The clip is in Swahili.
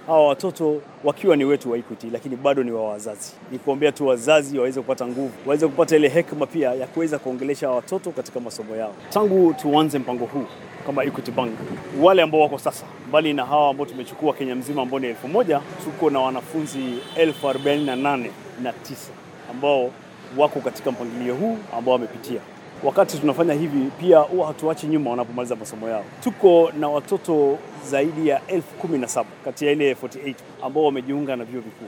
hawa watoto wakiwa ni wetu wa Equity, lakini bado ni wa wazazi. Ni kuombea tu wazazi waweze kupata nguvu, waweze kupata ile hekima pia ya kuweza kuongelesha hawa watoto katika masomo yao. Tangu tuanze mpango huu kama Equity Bank, wale ambao wako sasa, mbali na hawa ambao tumechukua Kenya mzima ambao ni elfu moja, tuko na wanafunzi elfu arobaini na nane na tisa ambao wako katika mpangilio huu ambao wamepitia. Wakati tunafanya hivi pia huwa hatuachi nyuma wanapomaliza masomo yao. Tuko na watoto zaidi ya elfu kumi na saba kati ya ile 48 ambao wamejiunga na vyuo vikuu.